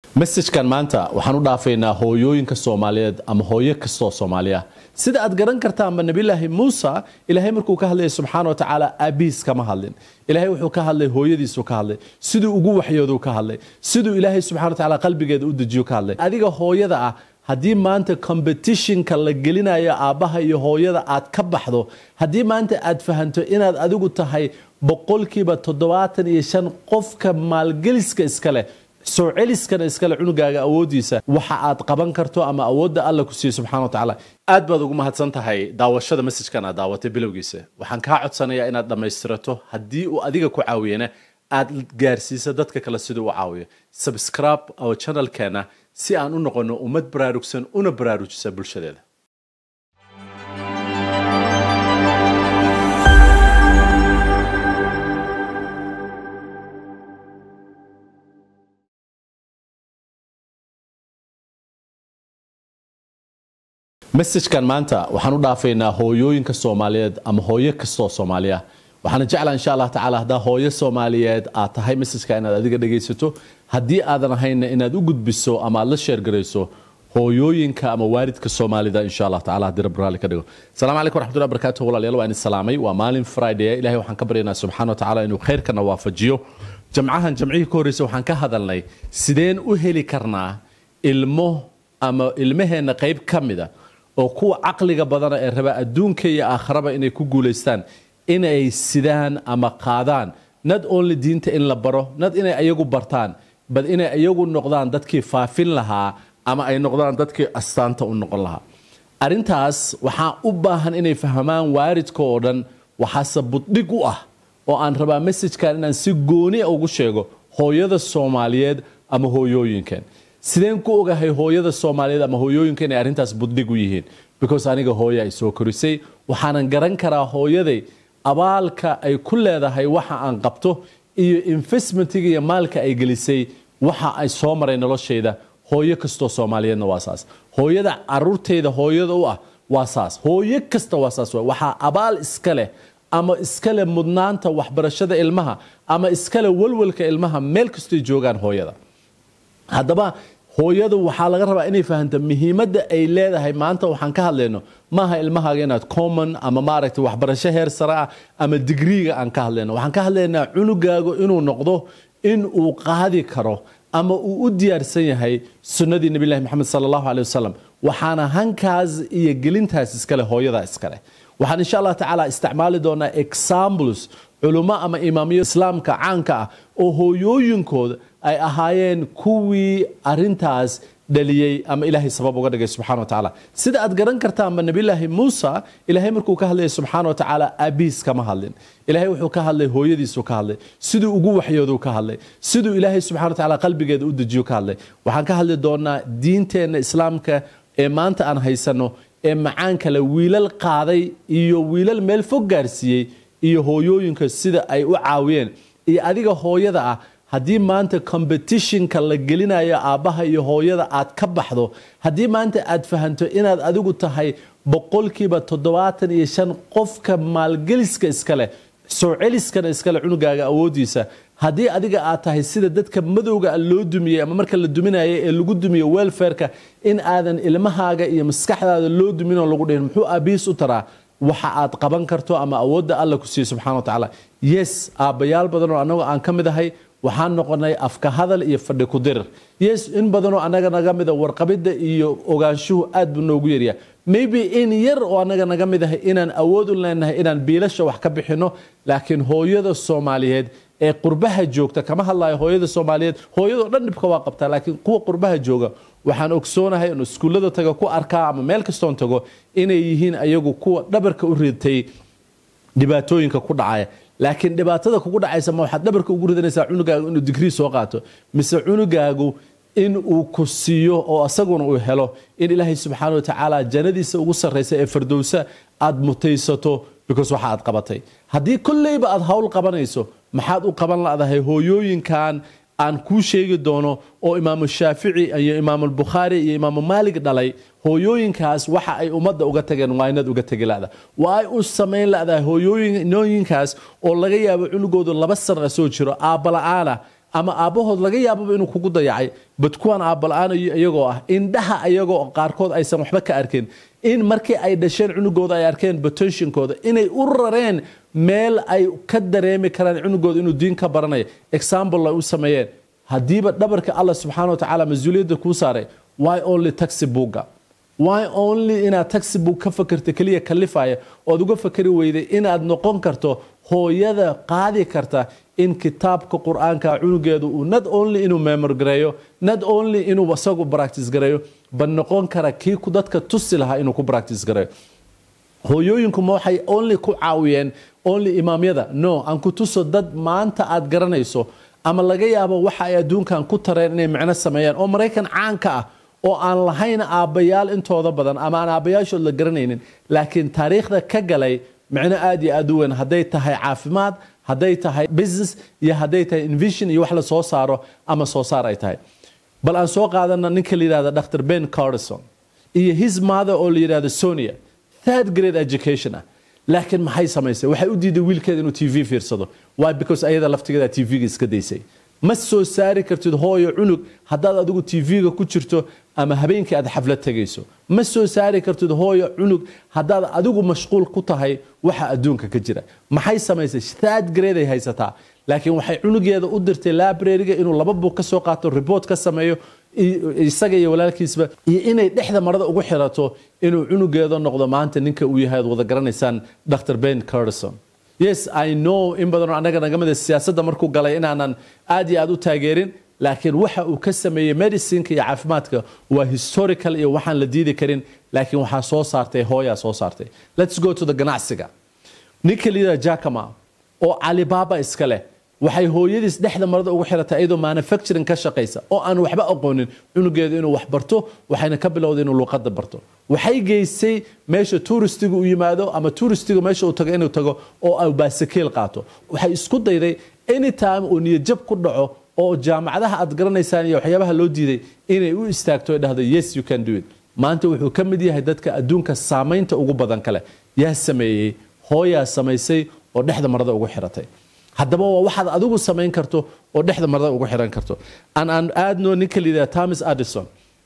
mesajkan maanta waxaan u dhaafaynaa hooyooyinka soomaaliyeed ama hooyo kastoo soomaaliya sida aad garan kartaanba nabilaahi muusa ilaahay markuu ka hadlaya subxaana watacaala aabihiis kama hadlin ilaahay wuxuu ka hadlay hooyadiisu ka hadlay siduu ugu waxyooduu ka hadlay siduu ilaahay subxana watacaala qalbigeeda u dejiyo ka hadlay adiga hooyada ah haddii maanta competitionka la gelinayo aabbaha iyo hooyada aad ka baxdo haddii maanta aad fahanto inaad adigu tahay boqolkiiba toddobaatan iyo shan qofka maalgeliska iska leh soo celiskana iskale cunugaaga awoodiisa waxa aad qaban karto ama awoodda alla ku siiye subxana wa tacaala aad baad ugu mahadsan tahay daawashada mesajkan aad daawatay bilowgiisa waxaan kaa codsanayaa inaad dhammaystirato haddii uu adiga ku caawiyana aad gaarsiisa dadka kale siduu u caawiyo subscribe oo channelkeena si aan u noqono ummad baraarugsan una baraarujisa bulshadeeda mesajkan maanta waxaan u dhaafaynaa hooyooyinka soomaaliyeed ama hooyo kastoo soomaaliya waxaana jeclaa insha allah tacala haddaa hooyo soomaaliyeed aad tahay mesajka inaad adiga dhegaysato haddii aadan ahaynna inaad u gudbiso ama aad la sheergarayso hooyooyinka ama waalidka soomaalida insha allah tacala haddii rabbi raalli ka dhigo asalaamu calaykum raxmatullahi barakatuh walaalayaal waa idin salaamay waa maalin friday ilahay waxaan ka baryaynaa subxana wa tacala inuu khayrkana waafajiyo jamcahan jamcihii ka horreysa waxaan ka hadalnay sideen u heli karnaa ilmo ama ilmaheenna qayb ka mida oo kuwa caqliga badana ee raba adduunka iyo aakharaba inay ku guulaystaan inay sidaan ama qaadaan nad only diinta in la baro nad inay ayagu bartaan bal inay ayagu noqdaan dadkii faafin lahaa ama ay noqdaan dadkii astaanta u noqon lahaa arrintaas waxaa u baahan inay fahmaan waaridka oo dhan waxaase buddhig u ah oo aan rabaa mesajkan inaan si gooni ugu sheego hooyada soomaaliyeed ama hooyooyinkan sideen ku ogahay hooyada soomaaliyeed ama hooyooyinka inay arrintaas buddhig u yihiin because aniga hooya ay soo korisay waxaanan garan karaa hooyaday abaalka ay ku leedahay waxa aan qabto iyo investmentiga iyo maalka ay gelisay waxa ay soo maray noloshayda hooyo kastoo soomaaliyeedna waa saas hooyada caruurtayda hooyada u ah waa saas hooyo kasta waa saas waxaa abaal iska leh ama iskale mudnaanta waxbarashada ilmaha ama iskale walwalka ilmaha meel kastoy joogaan hooyada haddaba hooyadu waxaa laga rabaa inay fahanto muhiimadda ay leedahay maanta waxaan ka hadlayno maaha ilmahaaga inaad common ama maaragtay waxbarasho heer sare ah ama digriiga aan ka hadlayno waxaan ka hadlaynaa cunugaagu inuu noqdo in uu qaadi karo ama uu u diyaarsan yahay sunnadii nebilahi moxamed sala allahu aley wasalam waxaana hankaas iyo gelintaas iskale hooyada iskale waxaan insha allah tacaala isticmaali doonaa examples culummo ama imaamiyo islaamka caanka ah oo hooyooyinkooda ay ahaayeen kuwii arintaas dhaliyey ama ilaahay sabab uga dhigay subxana wa tacaala sida aad garan kartaanba nabilaahi muusa ilaahay markuu ka hadlaya subxaana wa tacaala aabihiis kama hadlin ilaahay wuxuu ka hadlay hooyadiisu ka hadlay siduu ugu waxyooduu ka hadlay siduu ilaahay subxana wa tacaala qalbigeeda u dejiyo ka hadlay waxaan ka hadli doonaa diinteenna islaamka ee maanta aan haysano ee macaan kale wiilal qaaday iyo wiilal meel fog gaarsiiyey iyo hooyooyinka sida ay u caawiyeen iyo adiga hooyada ah haddii maanta competitionka la gelinayo aabbaha iyo hooyada aad ka baxdo haddii maanta aad fahanto inaad adigu tahay boqolkiiba toddobaatan iyo shan qofka maalgeliska iska leh soo celiskana iskale cunugaaga awoodiisa haddii adiga aad tahay sida dadka madowga loo dumiyey ama marka la duminayo ee lagu dumiyo welfareka in aadan ilmahaaga iyo maskaxdaada loo duminoo lagu dhihin muxuu aabihiis u taraa waxa aad qaban karto ama awoodda alla ku siiye subxana wa tacaala yes aabbayaal badan oo annagoo aan ka mid ahay waxaan noqonay afka hadal iyo fadhi ku dirir yes in badanoo annaga naga mida warqabidda iyo ogaanshuhu aad buu noogu yaryaa maybe in yar oo annaga naga mid ahay inaan awood u leenahay inaan biilasha wax ka bixinno laakiin hooyada soomaaliyeed ee qurbaha joogta kama hadlayo hooyada soomaaliyeed hooyadoo dhan dhibka waa qabtaa laakiin kuwa qurbaha jooga waxaan ogsoonahay in iskuullada taga ku arkaa ama meel kastoon tago inay yihiin ayagu kuwa dhabarka u ridtay dhibaatooyinka ku dhacaya laakiin dhibaatada kugu dhacaysa ma waxaad dhabarka ugu ridanaysaa cunugaagu inuu digrii soo qaato mise cunugaagu in uu ku siiyo oo asaguna uu helo in ilaahay subxaana wa tacaala jannadiisa ugu sarraysa ee fardowsa aad mutaysato because waxa aad qabatay haddii kolleyba aad hawl qabanayso maxaad u qaban ladahay hooyooyinkan aan kuu sheegi doono oo imaamu shaafici iyo imaamulbukhaari iyo imaamu maalig dhalay hooyooyinkaas waxa ay ummadda uga tageen waa inaad uga tegi lada waa ay u samayn ladahay hooyooyinkaas oo laga yaabo cunugoodu laba sana soo jiro aabbala-aana ama aabbahood laga yaababa inuu kugu dayacay bad kuwan aabala-aan iyagoo ah indhaha iyagoo qaarkood aysan waxba ka arkin in markii ay dhasheen cunugooda ay arkeen botensionkooda inay u rareen meel ay ka dareemi karaan cunugooda inuu diin ka baranayo example ay u sameeyeen haddiiba dhabarka allah subxaana wa tacaala mas-uuliyadda kuu saaray why only taxi buugga why only inaad taxi book ka fakerta keliya kalifaya ood uga fakari weyday inaad noqon karto hooyada qaadi karta in kitaabka qur-aanka cunugeedu uu not only inuu memor gareeyo not only inuu isagu practice gareeyo bal noqon kara kii dadka tusi lahaa inuu ku practice gareeyo hooyooyinku ma waxay only ku caawiyeen only imaamyada no aan ku tuso dad maanta aad garanayso ama laga yaabo waxa ay adduunkan ku tareen inay micno sameeyaan oo maraykan caanka ah oo aan lahayn aabbayaal intooda badan ama aan aabbayaashood la garanaynin laakiin taariikhda ka galay micno aad iyo aad u weyn hadday tahay caafimaad hadday tahay business iyo hadday tahay invision iyo wax la soo saaro ama soo saar ay tahay bal aan soo qaadana ninka la yidhahda dr ben carson iyo his mother oo la yidhahdo sonia third grade education ah laakiin maxay samaysay waxay u diiday wiilkeeda inuu t v fiirsado why because ayada laftigeeda t v-ga iska daysay ma soo saari kartid hooyo cunug haddaad adigu t v-ga ku jirto ama habeenkii aad xaflad tegayso ma soo saari kartid hooyo cunug haddaad adigu mashquul ku tahay waxa adduunka ka jira maxay samaysay third grade ay haysataa laakiin waxay cunugeeda u dirtay library-ga inuu laba buug ka soo qaato report ka sameeyo isaga iyo walaalkiisba iyo inay dhexda marada ugu xirato inuu cunugeeda noqdo maanta ninka uu yahay ad wada garanaysaan dr ben carson yes i know in badanoo annaga naga mida siyaasadda markuu galay inaanan aad iyo aad u taageerin laakiin waxa uu ka sameeyey medicineka iyo caafimaadka waa historical iyo waxaan la diidi karin laakiin waxaa soo saartay hooyaa soo saartay let's go to the ganacsiga ninka liida jacama oo alibaba iska leh waxay hooyadiis dhexda marada ugu xiratay iyadoo manufacturing ka shaqaysa oo aan waxba aqoonin cunugeedu inuu wax barto waxayna ka bilowday inuu luuqada barto waxay geysay meesha tuuristiga u yimaado ama tuuristiga meesha uu tago inuu tago oo ay baasakiil qaato waxay isku dayday anytime uu niyadjab ku dhaco oo jaamacadaha aad garanaysaan iyo waxyaabaha loo diiday inay u istaagto ay dhahdo yes you can do it maanta wuxuu ka mid yahay dadka adduunka saamaynta ugu badan kale yaa sameeyey hooyaa samaysay oo dhexda marada ugu xiratay haddaba waa waxaad adigu samayn karto oo dhexda marada ugu xiran karto aan aan aadno ninka layidhaha thomas addison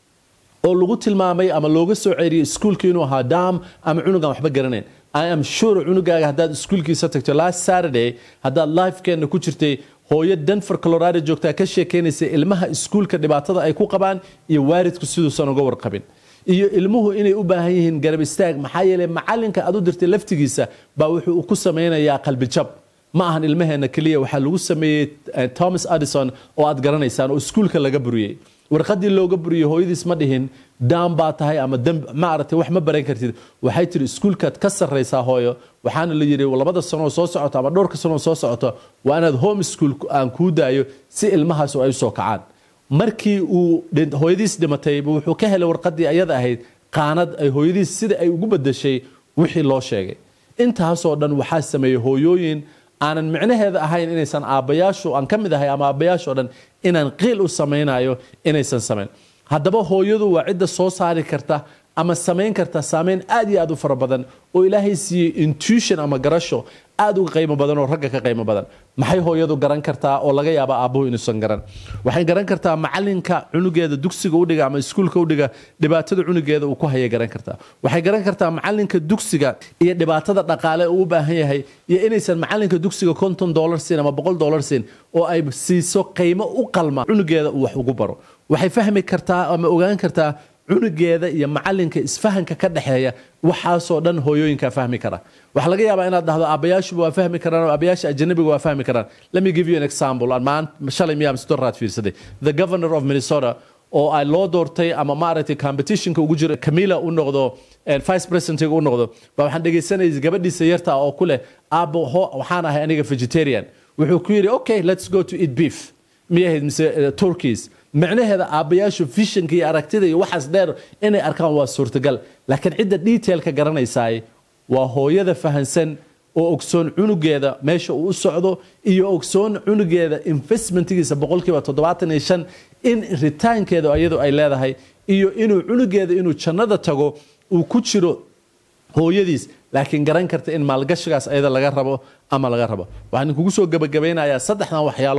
oo lagu tilmaamay ama looga soo ceeriyey iskuulka inuu ahaa dam ama cunugan waxba garanayn i am sure cunugaaga haddaad iskuulkiisa tagto last saturday haddaad lifekeenna ku jirtay hooyo denver colorado joogtaa ka sheekeynaysa ilmaha iskuulka dhibaatada ay ku qabaan iyo waalidku siduusan uga warqabin iyo ilmuhu inay u baahan yihiin garab istaag maxaa yeeley macalinka aad u dirtay laftigiisa baa wuxuu ku samaynayaa qalbijab ma ahan ilmaheena keliya waxaa lagu sameeyey thomas addison oo aad garanaysaan oo iskuulka laga buriyey warqadii looga buriyey hooyadiis ma dhihin daan baa tahay ama maaragtay wax ma baran kartid waxay tiri iskuulkaad ka sarraysaa hooyo waxaana la yidhi labada sanoo soo socoto ama dhowrka sanoo soo socoto waa inaad home school aan kuu daayo si ilmahaas ay usoo kacaan markii uu hooyadiis dhimatay wuxuu ka helay warqadii ayada ahayd qaanad ay hooyadiis sida ay ugu bedashay wixii loo sheegay intaasoo dhan waxaa sameeyey hooyooyin aanan micnaheeda ahayn inaysan aabbayaashu aan ka mid ahay ama aabbayaashoo dhan inaan qiil u samaynayo inaysan samayn haddaba hooyadu waa cidda soo saari karta ama samayn karta saameyn aad iyo aad u fara badan oo ilaahay siiyey intuition ama garasho aad uga qiimo badan oo ragga ka qiimo badan maxay hooyadu garan kartaa oo laga yaaba aabbuhu inuusan garan waxay garan kartaa macalinka cunugeeda dugsiga udhiga ama iskuulka udhiga dhibaatada cunugeeda uu ku haya garan kartaa waxay garan kartaa macalinka dugsiga iyo dhibaatada dhaqaale uu u baahan yahay iyo inaysan macalinka dugsiga konton dolar siin ama boqol dolar siin oo ay siiso qiimo u qalma cunugeeda uu wax ugu baro waxay fahmi kartaa ama ogaan kartaa cunugeeda iyo macalinka isfahanka ka dhexeeya waxaasoo dhan hooyooyinkaa fahmi kara waxaa laga yaabaa inaad dhahdo aabbayaashuba waa fahmi karaan oo aabbayaasha ajanabiga waa fahmi karaan let me give you an example aan maan shalay miyaa msdoraad fiirsaday the governor of minnesota oo ay loo doortay ama maaragtay competitionka ugu jiro camila u noqdo vice presidentiga u noqdo baa waxaan dhegaysanayay gabadhiisa yarta oo ku leh aabbo waxaan ahay aniga vegetarian wuxuu ku yidhi okay let's go to eat beef miyahayd mise turkeys micnaheeda aabbayaashu vishanka iyo aragtida iyo waxaas dheer inay arkaan waa suurtagal laakiin cidda detailka garanaysaay waa hooyada fahansan oo ogsoon cunugeeda meesha uu u socdo iyo ogsoon cunugeeda investmentgiisa boqolkiiba toddobaatan iyo shan in ritaankeeda iyadu ay leedahay iyo inuu cunugeeda inuu jannada tago uu ku jiro hooyadiis laakiin garan karta in maalgashigaas ayada laga rabo ama laga rabo waxaan kugu soo gebagabaynayaa saddexdan waxyaalood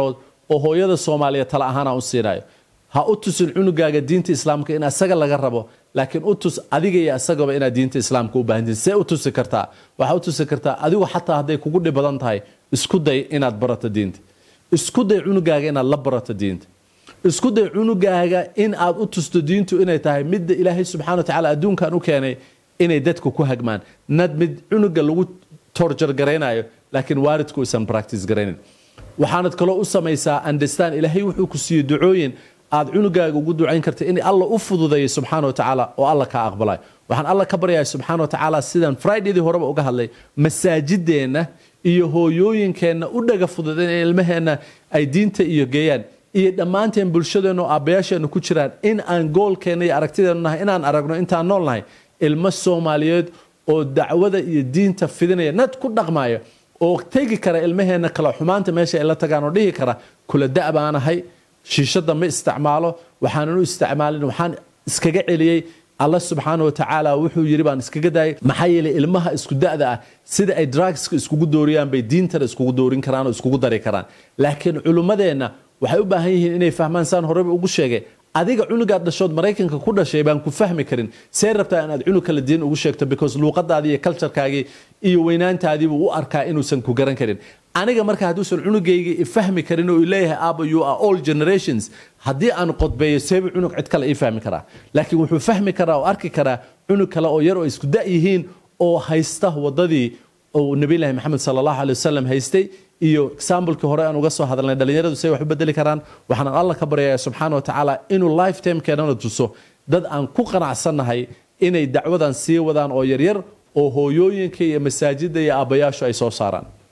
oo hooyada soomaaliya tala ahaan aan u siinayo ha u tusin cunugaaga diinta islaamka in asaga laga rabo laakiin u tus adiga iyo asagaba inaad diinta islaamka u baahantihin see u tusi kartaa waxaa u tusi kartaa adigu xataa hadday kugu dhib badan tahay isku day inaad barato diinta isku day cunugaaga inaad la barato diinta isku day cunugaaga in aad u tusto diintu inay tahay midda ilaahay subxana wa tacaala adduunkan u keenay inay dadku ku hagmaan nad mid cunuga lagu torjar garaynayo laakiin waalidku isan practice garaynin waxaanad kaloo u samaysaa understand ilaahay wuxuu ku siiyey ducooyin aad cunugaaga ugu ducayn karta in alla u fududeeyo subxaana wa tacaala oo alla kaa aqbalayo waxaan alla ka baryahay subxaana wa tacaala sidaan fridaydii horeba uga hadlay masaajideenna iyo hooyooyinkeenna u dhaga fudud in ilmaheenna ay diinta iyo geeyaan iyo dhammaanteen bulshadeenna oo aabbayaasheenna ku jiraan in aan goolkeenna iyo aragtideennu nahay inaan aragno intaan nool nahay ilmo soomaaliyeed oo dacwada iyo diinta fidinaya nad ku dhaqmaya oo tegi kara ilmaheenna kala xumaanta meesha ay la tagaan oo dhihi kara kula da' baanahay shiishada ma isticmaalo waxaanan u isticmaalin waxaan iskaga celiyey alla subxaana wa tacaala wuxuu yidhi baan iskaga daayay maxaa yeelay ilmaha isku da'da ah sida ay drugska iskugu dooriyaan bay diintana iskugu doorin karaan oo iskugu dari karaan laakiin culummadeenna waxay u baahan yihiin inay fahmaan saan horeba ugu sheegay adiga cunugaad dhashood maraykanka ku dhashay baan ku fahmi karin see rabtaa inaad cunug kala diin ugu sheegto because luuqadaadii iyo culturkaagii iyo weynaantaadiibuu u arkaa inuusan ku garan karin aniga marka hadduusan cunugayga fahmi karin oo leeyahay aaba you are all generations haddii aan qodbeeyo seebu cunug cid kale ii fahmi karaa laakiin wuxuu fahmi karaa oo arki karaa cunug kale oo yar oo isku da' yihiin oo haysta wadadii oo nabilahi maxamed sal allahu aley wasalam haystay iyo examblekii hore aan uga soo hadalnay dhalinyaradu say wax u bedeli karaan waxaan alla ka baryayaa subxaana wa tacaala inuu lifetimekeenana tuso dad aan ku qanacsannahay inay dacwadan sii wadaan oo yaryar oo hooyooyinka iyo masaajidda iyo aabbayaashu ay soo saaraan